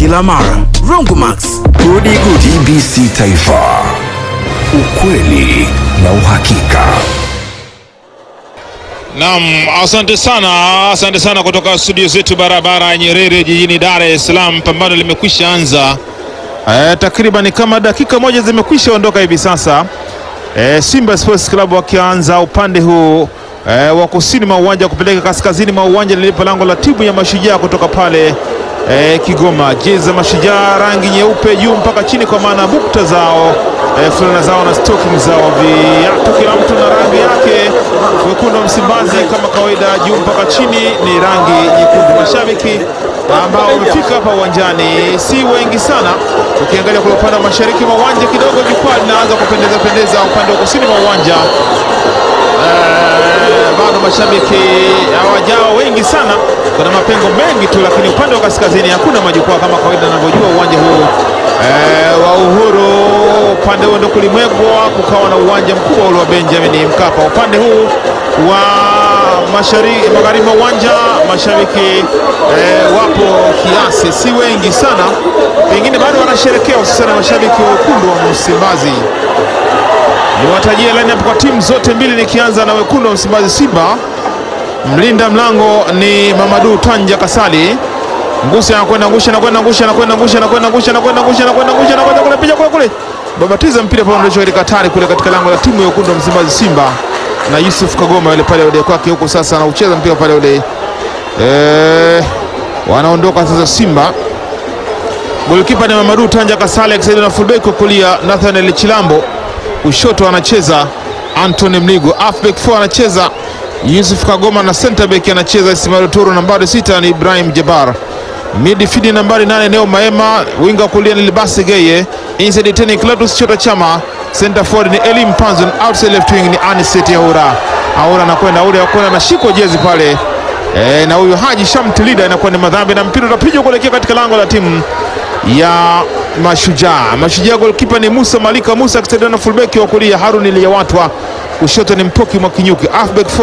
kila mara. Rongomax, gudi gudi. TBC Taifa, ukweli na uhakika. Naam, asante sana, asante sana kutoka studio zetu barabara ya Nyerere jijini Dar es Salaam. Pambano limekwisha anza e, takriban kama dakika moja zimekwisha ondoka hivi sasa e, Simba Sports Club wakianza upande huu e, wa kusini mwa uwanja kupeleka kaskazini mwa uwanja lilipo lango la timu ya Mashujaa kutoka pale e, Kigoma. Jezi za Mashujaa rangi nyeupe juu mpaka chini, kwa maana bukta zao e, fulana zao na stocking zao, viatu kila mtu na rangi yake. Wekundu wa Msimbazi kama kawaida, juu mpaka chini ni rangi nyekundu. Mashabiki ambao wamefika hapa uwanjani si wengi sana. Ukiangalia kule upande wa mashariki mwa uwanja kidogo, jukwaa linaanza kupendeza pendeza. Upande wa kusini mwa uwanja Eh, bado mashabiki hawajao wengi sana, kuna mapengo mengi tu, lakini upande wa kaskazini hakuna majukwaa kama kawaida anavyojua uwanja huu eh, wa Uhuru. Upande huo ndo kulimwegwa kukawa na uwanja mkubwa ule wa Benjamin Mkapa. Upande huu wa mashariki magharibi mwa uwanja mashabiki eh, wapo kiasi, si wengi sana, pengine bado wanasherekea, hususani mashabiki wa wekundu wa Msimbazi. Niwatajie lineup kwa timu zote mbili, nikianza na wekundu wa Msimbazi Simba. Mlinda mlango ni Mamadu Tanja Kasali. Ngusi anakwenda ngusha anakwenda ngusha anakwenda ngusha anakwenda ngusha anakwenda ngusha anakwenda ngusha anakwenda kule picha kule kule. Babatiza mpira pale ndio katika hatari kule katika lango la timu ya wekundu wa Msimbazi Simba. Na Yusuf Kagoma yule pale ule kwake huko sasa anaucheza mpira pale ule. Eh, wanaondoka sasa Simba. Golikipa ni Mamadu Tanja Kasali akisaidiwa na fullback kwa kulia Nathaniel Chilambo kushoto anacheza Anthony Mligo, halfback 4 anacheza Yusuf Kagoma na center back anacheza Ismail Toro, nambari sita ni Ibrahim Jabar, midfield nambari nane Neo Maema, winga kulia ni Libasi Geye, inside 10 Clatous Chota Chama, center forward ni Elim Panzon, outside left wing ni Aniseti Aura. Aura anakwenda Aura yakwenda anashikwa jezi pale e, na huyo Haji Shamtilida inakuwa ni madhambi na mpira utapigwa kuelekea katika lango la timu ya Mashujaa. Mashujaa golkipa ni Musa Malika Musa akisaidiwa na fullback wa kulia Harun Liyawatwa, kushoto ni Mpoki Mwakinyuki, halfback